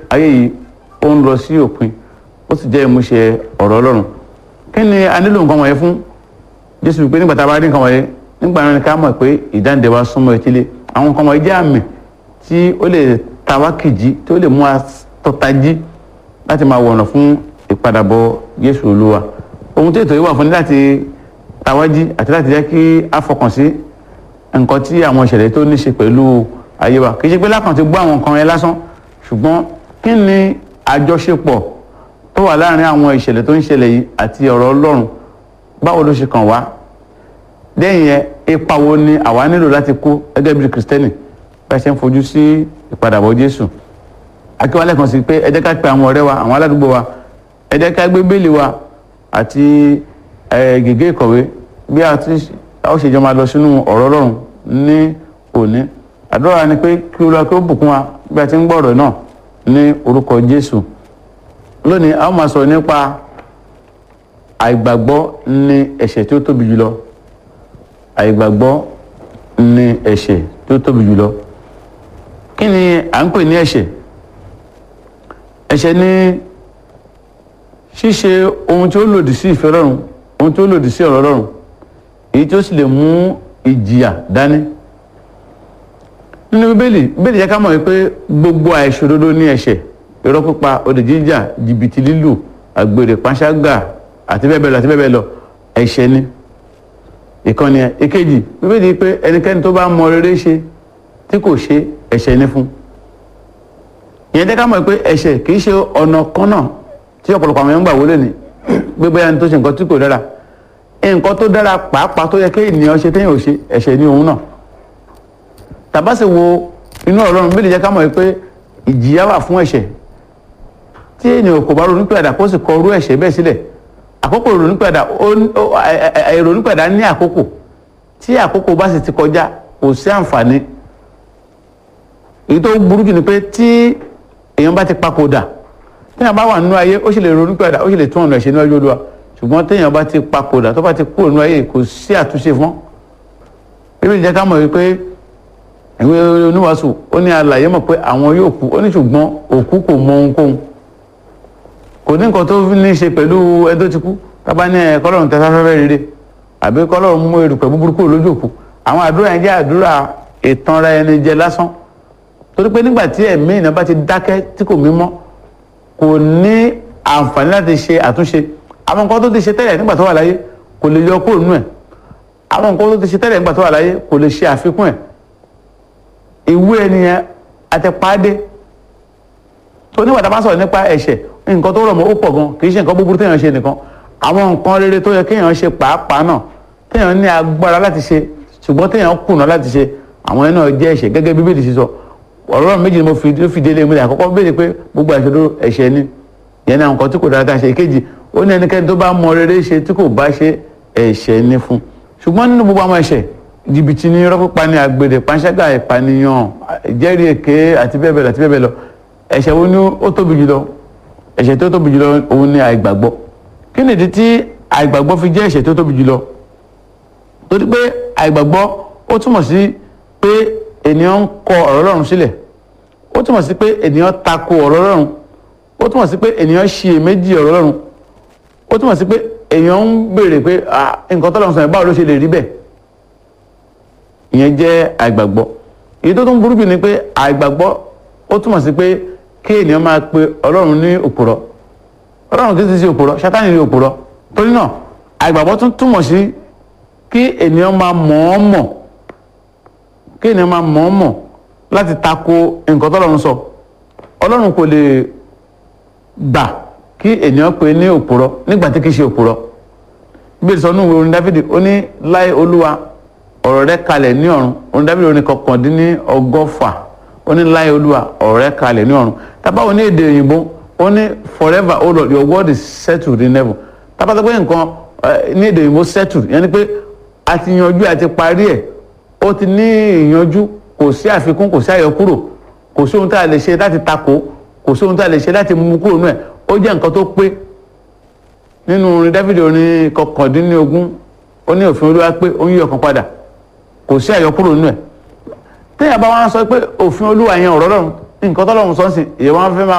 ayé yìí ó ń lọ sí òpin ó sì jẹ́ ìmúṣẹ ọ̀rọ̀ ọlọ́run kí ni a nílò nǹkan wọ̀nyẹn fún jésù wípé nígbà tá a bá rí nǹkan wọ̀nyẹn nígbà náà ni ká mọ̀ pé ìdáǹdè wa súnmọ́ etílé àwọn nǹkan wọ̀nyẹn jẹ́ àmì tí ó lè ta wá kìjì tí ó lè mú wa tọ́tají láti máa wọ̀nà fún ìpadàbọ̀ jésù olúwa ohun tí ètò yìí wà fún ni láti tawájí àti láti jẹ́ kí a fọkàn sí nǹkan tí àwọn ìṣẹ̀lẹ̀ tó ní ṣe pẹ̀lú ayé wa kì í ṣe pé lákàn ti gbọ́ àwọn nǹkan yẹn lásán ṣùgbọ́n kí ni àjọṣepọ̀ tó wà láàrin àwọn ìṣẹ̀lẹ̀ tó ń ṣẹlẹ̀ yìí àti ọ̀rọ̀ ọlọ́run báwo ló ṣe kàn wá lẹ́yìn yẹn ipa wo ni àwa nílò láti kó gẹ́gẹ́ bí kìrìsìtẹ́nì bá ṣe ń fojú sí ìpadàbọ̀ jésù akíwálẹ̀ kan sí pé ẹ jẹ́ ká pe àwọn ọ̀rẹ́ wa àwọn aládùúgbò wa ẹ jẹ́ ká gbé bẹ́ẹ̀lì wa àti gègé ìkọ̀wé bí a ti ó ṣe jọ máa lọ sínú ọ̀rọ̀ ọlọ́run ní òní àdúrà ni pé kí olúwa kí ó bùkún wa bí a ti ń gbọ́ ọ̀rọ̀ náà ní orúkọ jésù lónìí a ó máa sọ̀rọ̀ nípa àìgbàgbọ́ ní ẹ̀ṣẹ̀ tí ó tóbi jùlọ àìgbàgbọ́ ní ẹ̀ṣẹ̀ tí ó tóbi jùlọ kí ni à ń pè ní ẹ̀ṣẹ̀ ẹ̀ṣẹ̀ ní ṣíṣe ohun tí ó lòdì sí ìfẹ́ Ọlọ́run ohun tí ó lòdì sí ọ̀rọ̀ Ọlọ́run èyí tí ó sì lè mú ìjìyà dání nínú bíbélì bíbélì jẹ́ ká mọ̀ wípé gbogbo àìṣòdodo ní ẹ̀ṣẹ̀ irọ́ pípa olè jíjà jìbìtì lílù àgbèrè panṣágà àti bẹ́ẹ̀ bẹ́ẹ̀ lọ àti bẹ́ẹ̀ bẹ́ẹ̀ lọ ẹ̀ṣẹ̀ ni ìkànnì ẹ̀ ìkejì bíbélì pé ẹnikẹ́ni tó bá mọ rere ṣe tí kò ṣe ẹ̀ṣẹ̀ ni fún ìyẹn jẹ́ ká mọ̀ pé ẹ̀ṣẹ̀ kì í ṣe ọ̀nà kan náà tí ọ̀pọ̀lọpọ̀ àwọn èèyàn gbà wọlé ni gbé bóyá ní tó ṣe nǹkan tí kò dára nǹkan tó dára pàápàá tó yẹ kí ènìyàn ṣe téèyàn ò ṣe ẹ̀ṣẹ̀ ni òun náà tàbá sì wo inú Ọlọ́run bí lè jẹ́ ká mọ̀ pé ìjìyà wà fún ẹ̀ṣẹ̀ tí ènìyàn kò bá ronú pẹ̀dà kó sì kọ orú ẹ̀ṣẹ̀ bẹ́ẹ̀ sílẹ̀ àkókò ronú pẹ̀dà ronú pẹ̀dà ní àkókò tí àkókò bá sì ti kọjá kò sí àǹfààní èyí tó burú jù ni pé tí èèyàn bá ti papòdà téèyàn bá wà nínú ayé ó sì lè ronú pẹ̀dà ó sì lè tún ọ̀nà ẹ̀ṣẹ̀ níwájú Olúwa ṣùgbọ́n téèyàn bá ti papòdà tó bá ti kúrò nínú ayé kò sí àtúnṣe fún bíbélì jẹ́ ká mọ̀ wípé ìwé oníwàásù ó ní alàyè mọ̀ pé àwọn yóò kú ó ní ṣùgbọ́n òkú kò mọ ohunkóhun kò ní nǹkan tó ní í ṣe pẹ̀lú ẹni tó ti kú tábà ní ẹ kọ́lọ́run tẹ sáfẹ́fẹ́ rere àbí kọ́lọ́run mú erùpẹ̀ búburú kúrò lójú òkú àwọn àdúrà yẹn jẹ́ àdúrà ìtanra ẹni jẹ lásán torí pé nígbà tí ẹ̀mí ìná bá ti dákẹ́ tí kò mímọ́ kò ní àǹfààní láti ṣe àtúnṣe àwọn nǹkan tó ti ṣe tẹ́lẹ̀ nígbà tó wà láyé kò lè yọ kúrò nínú ẹ̀ àwọn nǹkan tó ti ṣe tẹ́lẹ̀ nígbà tó wà láyé kò lè ṣe àfikún ẹ̀ ìwé ẹnìyẹn àtẹ̀páde tó nígbà tá a bá sọ̀rọ̀ nípa ẹ̀ṣẹ̀ nǹkan tó rọ̀ mọ́ ó pọ̀ gan kì í ṣe nǹkan búburú téèyàn ṣe nìkan àwọn nǹkan rere tó yẹ kéèyàn ṣe pàápàá náà téèyàn ní agbára láti ṣe ṣùgbọ́n téèyàn kùnà láti ṣe àwọn ẹ̀ náà jẹ́ ẹ̀ṣẹ̀ gẹ́gẹ́ bí bíbélì ṣe sọ ọ̀rọ̀ méjì ni mo fi fi délé múlẹ̀ àkọ́kọ́ béèrè pé gbogbo àìṣòdo ẹ̀ṣẹ̀ ni ìyẹn ní àwọn nǹkan tí kò dára ká ṣe ìkejì ó ní ẹnikẹ́ni tó bá mọ rere ṣe tí kò bá ṣe ẹ̀ṣẹ̀ ni fún ṣùgbọ́n nínú gbogbo àwọn ẹ̀ṣẹ̀ jìbìtì ní irọ́ pípa ní àgbèrè panṣágà ìpànìyàn ìjẹ́rìí èké àti bẹ́ẹ̀ bẹ́ẹ̀ lọ àti bẹ́ẹ̀ bẹ́ẹ̀ lọ ẹ̀ṣẹ̀ wo ni ó tóbi jùlọ ẹ̀ṣẹ̀ tó tóbi jùlọ òun ni àìgbàgbọ́ kí nìdí tí àìgbàgbọ́ fi jẹ́ ẹ̀ṣẹ̀ tó tóbi jùlọ torí pé àìgbàgbọ́ ó túmọ̀ sí pé ènìyàn ń kọ ọ̀rọ̀ Ọlọ́run sílẹ̀ ó túmọ̀ sí pé ènìyàn tako ọ̀rọ̀ Ọlọ́run ó túmọ̀ sí pé ènìyàn ṣiyèméjì ọ̀rọ̀ Ọlọ́run ó túmọ̀ sí pé èèyàn ń béèrè pé nǹkan tọ́lọ́run sọ yẹn báwo ló ṣe lè rí bẹ́ẹ̀ ìyẹn jẹ́ àìgbàgbọ́ èyí tó tún burú jù ni pé àìgbàgbọ́ ó túmọ̀ sí pé kí ènìyàn máa pe ọlọ́run ní òpùrọ́ ọlọ́run kì í ti ṣe òpùrọ́ sátánì ní òpùrọ́ torí náà àìgbàgbọ́ tún túmọ̀ sí kí ènìyàn máa mọ̀ọ́mọ̀ kí ènìyàn máa mọ̀ọ́mọ̀ láti tako nǹkan tọ́lọ́run sọ ọlọ́run kò lè gbà kí ènìyàn pe ní òpùrọ́ nígbà tí kì í ṣe òpùrọ́ bí èso nù orin dáfídì ó ní láì olúwa ọ̀rọ̀ rẹ kalẹ̀ ní ọ̀run orin dábìlì orin kọkàndínní ọgọ́fà ó ní láyé olúwa ọ̀rọ̀ rẹ kalẹ̀ ní ọ̀run tábàwọn ní èdè òyìnbó ó ní forever o lord your word is settled in heaven tábàtà pé nǹkan ní èdè òyìnbó settled yẹn ni pé a ti yanjú a ti parí ẹ̀ ó ti ní ìyanjú kò sí àfikún kò sí àyọkúrò kò sí ohun tá a lè ṣe láti takò kò sí ohun tá a lè ṣe láti mú kúrò nù ẹ̀ ó jẹ́ nǹkan tó pé nínú orin dáfídì orin kọkàndínní ogún ó ní òfin olúwa pé ó ń yí ọkàn padà kò sí àyọkúrò nínú ẹ téèyàn bá wọn sọ pé òfin olúwa yẹn ọ̀rọ̀ lọ́run nǹkan tọ́lọ́run sọ ń sìn èèyàn wọn fẹ́ máa